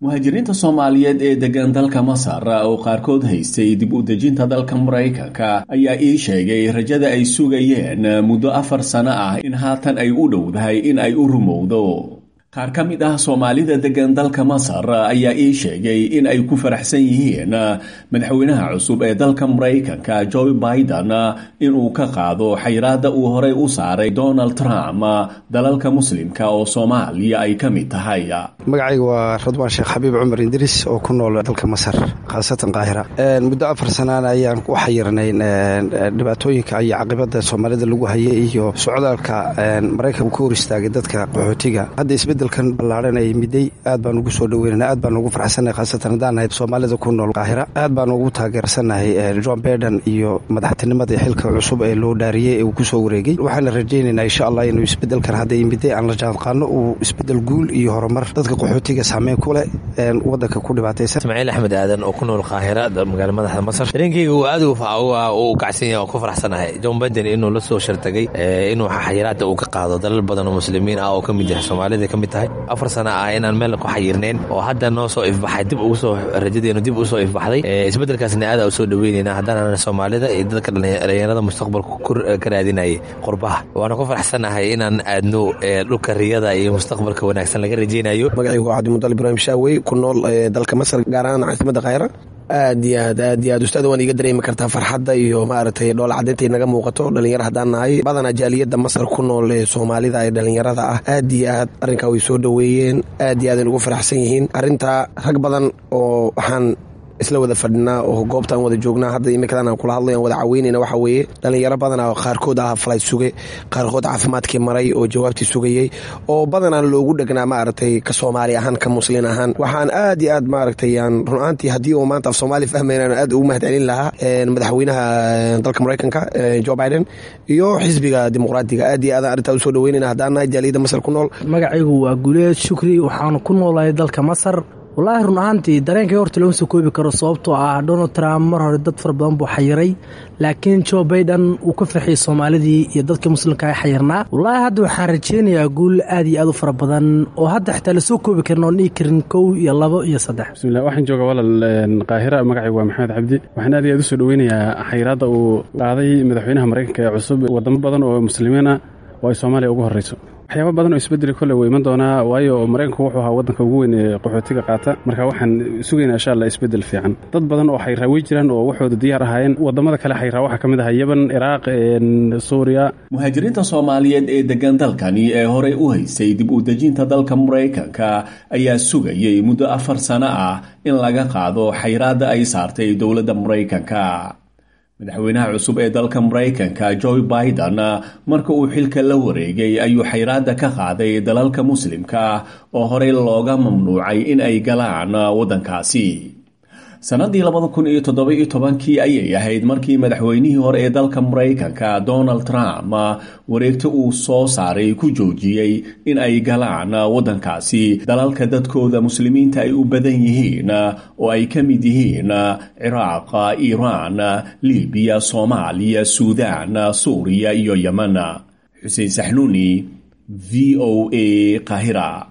muhaajiriinta soomaaliyeed ee degan dalka masar oo qaarkood haystay dib u dejinta dalka maraykanka ayaa ii sheegay rajada ay sugayeen muddo afar sano ah in haatan ay u dhowdahay in ay u rumowdo qaar ka mid ah soomaalida degan dalka masar ayaa ii sheegay in ay ku faraxsan yihiin madaxweynaha cusub ee dalka maraykanka joe biden inuu ka qaado xayraadda uu horey u saaray donald trump dalalka muslimka oo soomaaliya ay ka mid tahay magacayga waa radwaan sheekh xabiib cumar indiris oo ku nool dalka masar khaasatan qaahira muddo afar sanaan ayaan u xayirnayn dhibaatooyinka iyo caqibada soomaalida lagu hayay iyo socdaalka maraykanka ku hor istaagay dadka qaxootiga hadda isbedelkan ballaaran ay miday aad baan ugu soo dhaweynana aad baan ugu farxsannahay khaasatan haddaan nahay soomaalida ku nool qaahira aad baan ugu taageersannahay john baiden iyo madaxtinimada xilka cusub ee loo dhaariyey ee uu ku soo wareegay waxaana rajaynaynaa insha allah inuu isbedelkan hadda miday aan la jaanqaano uu isbedel guul iyo horumar dadka qaxootiga saameyn ku leh wadanka ku dhibaataysan ismaaciil axmed aadan oo ku nool qaahira magaala madaxda masar dareenkeyga uu aad u kacsan yahay oo ku faraxsanahay john baiden inuu la soo shartagay inuu xayiraada uu ka qaado dalal badan oo muslimiin ah oo ka mid yahay soomaalida ka mid tahay afar sana ah inaan meel ku xayirnayn oo hadda noo soo ifbaxay dib ugu soo rajadeenu dib u soo ifbaxday isbedelkaasna aada u soo dhaweynayna haddaan soomaalida iyo dadka dhalinyarada mustaqbalka ka raadinayay qurbaha waana ku faraxsanahay inaan aadno dhulka riyada iyo mustaqbalka wanaagsan laga rajeynayo magacaygu waa cabdimudal ibraahim shaawey ku nool dalka masar gaar ahaan caasimada khayra aad iyo aad aad iyo aad ustaada waan iga dareemi kartaa farxadda iyo maaragtay dhoola caddaynta naga muuqato dhalinyaro haddaan nahay badanaa jaaliyadda masar ku nool ee soomaalida ee dhalinyarada ah aad iyo aad arrinkaa way soo dhoweeyeen aad iyo aad ay ugu faraxsan yihiin arrintaa rag badan oo waxaan isla wada fadhinaa oo goobtaan wada joognaa hadda imikadan aan kula hadlay aan wada caweynayna waxaa weeye dhalinyaro badana qaarkood ah falay suge qaarkood caafimaadkii maray oo jawaabtii sugayey oo badanaa loogu dhegnaa maaragtay ka soomaali ahaan ka muslin ahaan waxaan aad iyo aad maaragtay aan run ahaantii haddii uu maanta af soomaali fahmaynan aad ugu mahad celin lahaa madaxweynaha dalka maraykanka jo biden iyo xisbiga dimuqraadiga aad iyo aad arrintaa usoo dhaweynayna haddaan nahay jaaliyadda masar ku nool magacaygu waa guleed shukri waxaan ku noolahay dalka masar wallaahi run ahaantii dareenkay horta looma soo koobi karo sababtoo ah donald trump mar hore dad fara badan buu xayiray laakiin jo baiden uu ka farxiyey soomaalidii iyo dadka muslimka ay xayirnaa wallaahi hadda waxaan rajeynayaa guul aad iyo aad u fara badan oo hadda xitaa lasoo koobi karin oon dhihi karin kow iyo labo iyo saddex bismillah waxaan jooga walal qaahira magacaygu waa maxamed cabdi waxaan aad iyo aad u soo dhoweynayaa xayiraadda uu qaaday madaxweynaha maraykanka ee cusub wadamo badan oo muslimiin ah oo ay soomaaliya ugu horreyso waxyaaba badan oo isbedeli kolle wuu iman doonaa waayo maraykanku wuxuu ahaa waddanka ugu weyn ee qaxootiga qaata marka waxaan sugaynaa insha allah isbedel fiican dad badan oo xayraa wey jiraan oo waxooda diyaar ahaayeen wadamada kale xayraa waxaa ka mid aha yeban iraaq suuriya muhaajiriinta soomaaliyeed ee degan dalkani ee horey u haystay dib u dejinta dalka maraykanka ayaa sugayay muddo afar sano ah in laga qaado xayraadda ay saartay dowladda maraykanka madaxweynaha cusub ee dalka maraykanka joe biden marka uu xilka la wareegay ayuu xayraadda ka qaaday dalalka muslimka ah oo horey looga mamnuucay in ay galaan waddankaasi sannadii labada kun iyo toddoba-iyo tobankii ayay ahayd markii madaxweynihii hore ee dalka maraykanka donald trump wareegto uu soo saaray ku joojiyey in ay galaan waddankaasi dalalka dadkooda muslimiinta ay u badan yihiin oo ay ka mid yihiin ciraaq iiraan libiya soomaaliya suudaan suuriya iyo yemen xuseen saxnuuni v o a qahira